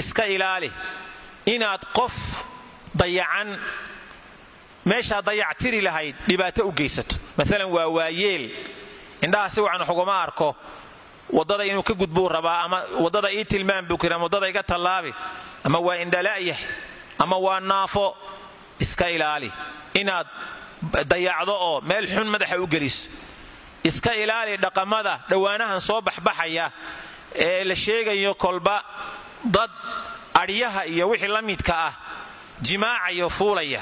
iska ilaali inaad qof dayacan meeshaa dayactiri lahayd dhibaato u geysato maalan waa waayeel indhaha si wacan waxuguma arko waddada inuu ka gudbuu rabaa ama waddada ii tilmaam buu kiri ama waddada iga tallaabi ama waa indhala'yah ama waa naafo iska ilaali inaad dayacdo oo meel xun madaxa u geliso iska ilaali dhaqamada dhowaanahan soo baxbaxaya ee la sheegayo kolba dad adhyaha iyo wixii la midka ah jimaacayo fuulaya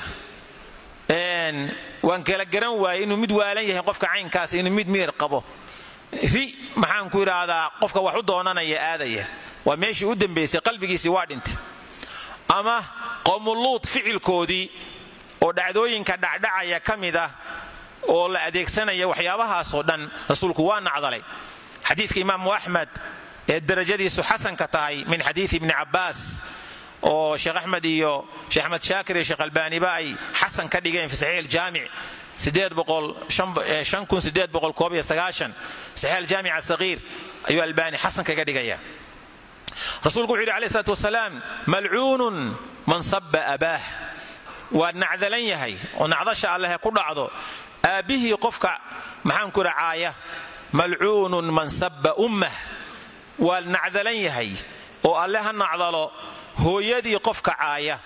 waan kala garan waayey inuu mid waalan yahay qofka caynkaas inuu mid miyir qabo ri maxaan ku idhaahdaa qofka wax u doonanaya aadaya waa meeshii u dambaysay qalbigiisii waa dhintay ama qowmuluud ficilkoodii oo dhacdooyinka dhacdhacaya ka mid ah oo la adeegsanaya waxyaabahaasoo dhan rasuulku waa nacdalay xadiidka imaamu axmed ee darajadiisu xasanka tahay min xadiidi ibni cabbaas oo sheekh axmed iyo sheekh axmed shaakir iyo sheekh albaaniba ay xasan ka dhigeen fi saxiix aljaamic saxiix aljaamic asagiir ayuu albaani xasan kaga dhigaya rasuulku wuxu yidhi alayh salaat wasalaam malcuunun man saba abaah waa nacdalan yahay oo nacdasha allehe ku dhacdo aabbihii qofka maxaan ku idha caaya malcuunun man saba ummah waa nacdalan yahay oo alle ha nacdalo hooyadii qofka caaya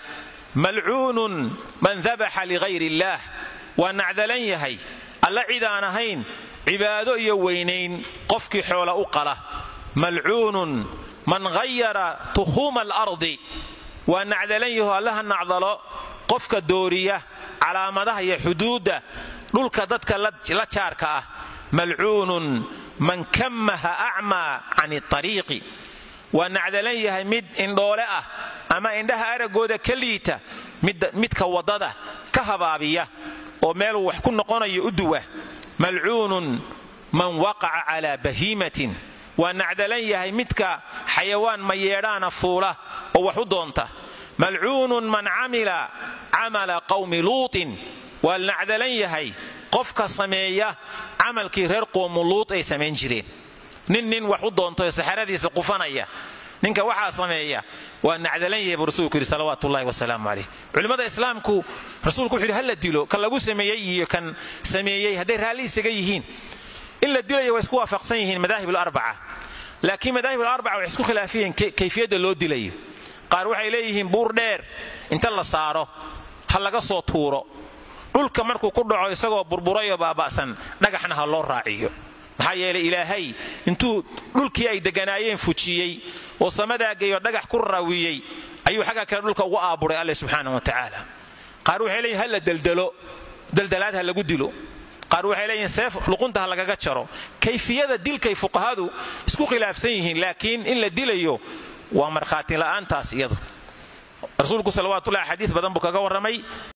malcuunun man dabaxa ligayr illaah waa nacdalan yahay alle cid aan ahayn cibaado iyo weynayn qofkii xoola u qala malcuunun man hayara tukhuuma alardi waa nacdalan yaho alle ha nacdalo qofka dooriya calaamadaha iyo xuduudda dhulka dadka la jaarka ah malcuunun man kammaha acmaa can ariiqi waa nacdalan yahay mid indhoole ah ama indhaha araggooda ka liita midka waddada ka habaabiya oo meeluu wax ku noqonayo u duwa malcuunun man waqaca calaa bahiimatin waa nacdalan yahay midka xayawaan mayeedhaana fuula oo wax u doonta malcuunun man camila camala qawmi luutin waa nacdalan yahay qofka sameeya camalkii reer qoomu luut ay samayn jireen nin nin wax u doontayo saxaradiisa qufanaya ninka waxaa sameeya waa nacdalan yahay buu rasuulku yidhi salawaatu ullahi wasalaamu caleyh culimmada islaamku rasuulku wuxu yidhi ha la dilo kan lagu sameeyey iyo kan sameeyey hadday raalli isaga yihiin in la dilayo way isku waafaqsan yihiin madaahib alarbaca laakiin madaahib alarbaca waxay isku khilaafiyeen kayfiyadda loo dilayo qaar waxay leeyihiin buur dheer inta la saaro ha laga soo tuuro dhulka markuu ku dhaco isagoo burburayoo baaba'san dhagaxna ha loo raaciyo maxaa yeelay ilaahay intuu dhulkii ay deganaayeen fujiyey oo samadaa dhagax ku raawiyey ayuu xagga kale dhulka ugu aaburay alle subxaana wa tacaala qaar waxay leeyihin ha la deldelo deldelaad ha lagu dilo qaar waxay leeyihin seef luqunta ha lagaga jaro kayfiyada dilkay fuqahadu isku khilaafsan yihiin laakiin in la dilayo waa markhaati la'aantaas iyadu rasuulku salawatullahi xadiis badan buu kaga warramay